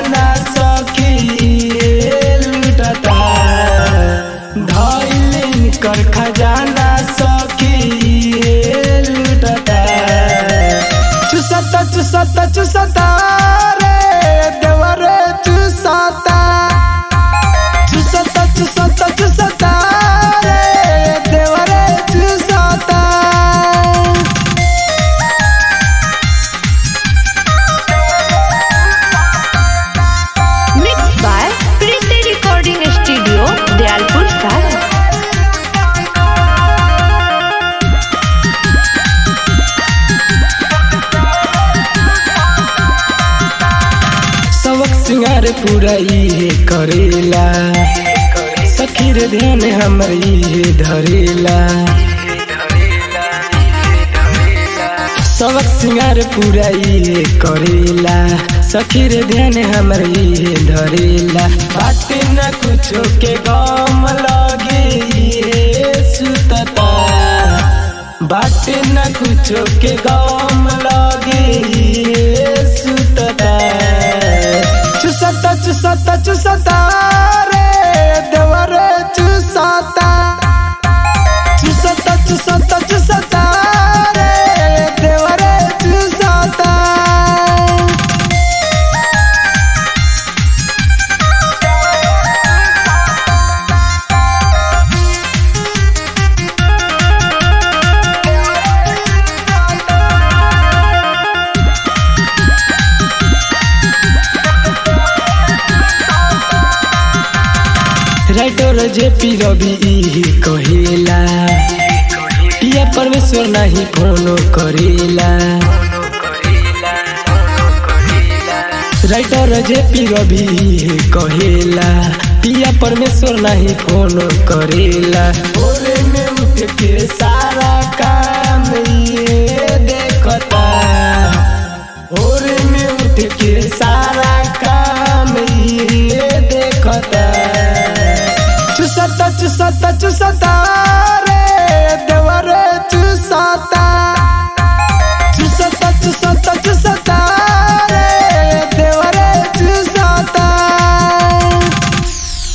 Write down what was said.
खजाना सखी लुटता धैलिन कर खजाना सखी लुटता चुसता चुसता चुसता रे देवरे चुसता चुसता चुसता चुसता रे देवरे चुसता Mixed by Priti Recording Studio, Dialpur Saran. सबक सिंगार पूरा इहे करेला सखी रे ध्यान हमर इहे धरेला सबक सिंगार पूरा इहे करेला सखी रे ध्यान हमर इहे धरेला बात न कुछो के गम लगे इहे सुतता बात न कुछो के गम लगे इहे सुतता चुसता चुसता चुसता रे देवरे चुसता चुसता चुसता चुसता रे देवरे चुसता राइटर जे पी रवि इही कहेला पिया परमेश्वर नाही फोनो करेला राइटर जे पी रवि इही कहेला पिया परमेश्वर नाही फोनो करेला भोरे में उठ के सारा काम ये देखता भोरे में उठ के सारा काम ये देखता चुसता चुसता चुसता